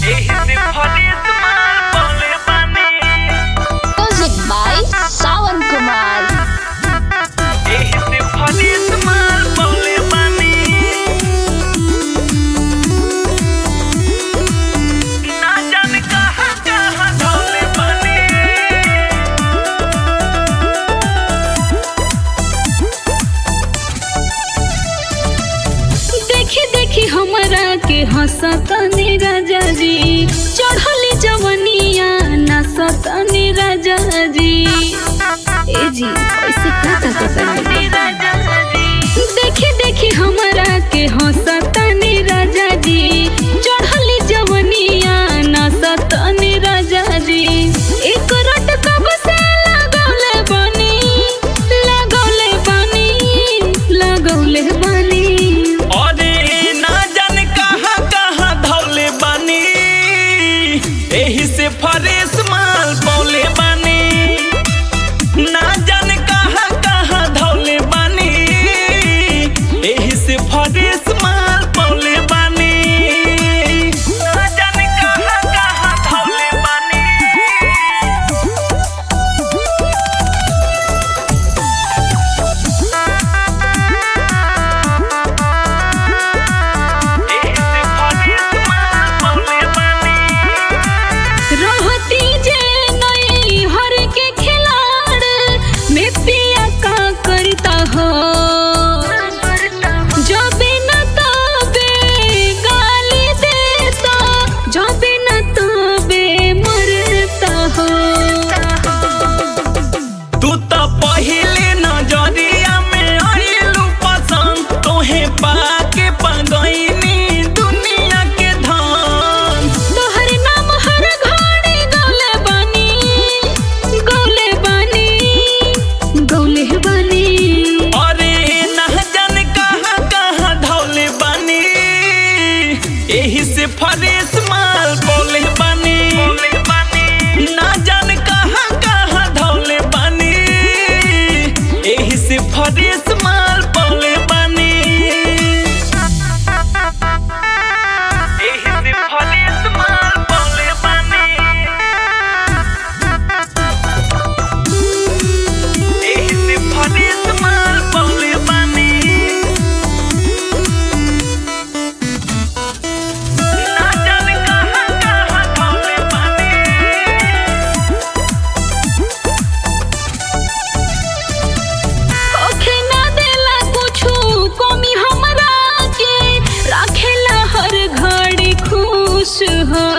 एही से फरेस माल बोले बानी Music by Sawan Kumar. एही से फरेस माल बोले बानी ना जाने कहाँ कहाँ धोले बानी देखी देखी हमरा के हंसतनी राजा जी चढ़ली जवनिया नाचतनी राजा जी ए जी ऐसे का का करतनी देखी देखी हमरा के हंसतनी राजा जी चढ़ली जवनिया नाचतनी राजा जी एक रट कब से लगौले बनी लगौले बनी लगौले बनी अरे ना जाने कहाँ कहाँ धौले बानी एही से फरेस माल पौले बानी ना जाने कहाँ कहाँ धौले बानी एही से फरेस माल पौले बानी ना जाने कहाँ कहाँ धौले बानी एही से फरेस माल पौले बानी रहती जे नई हर के खिलाड़ में पिया का करता हो जबे न तबे गाली देता जबे न तबे मरता हो तू तो पहिले नजरिया में आइलू पसंद तोहे पाके पगैनी दुनिया के धन तोहर नाम हर घड़ी गौले बानी गौले बानी गौले बानी अरे ना जाने कहाँ कहाँ धौले बानी एही से फरेस माल बोले बानी ना जाने कहाँ कहाँ धौले बानी एही से फरेस माल बोले बानी एही से फरेस माल बोले बानी एही से फरेस माल बोले बानी ना जाने कहाँ कहाँ धौले बानी ओखे ना देला कुछु कमी हमरा के राखेला हर घड़ी खुश हो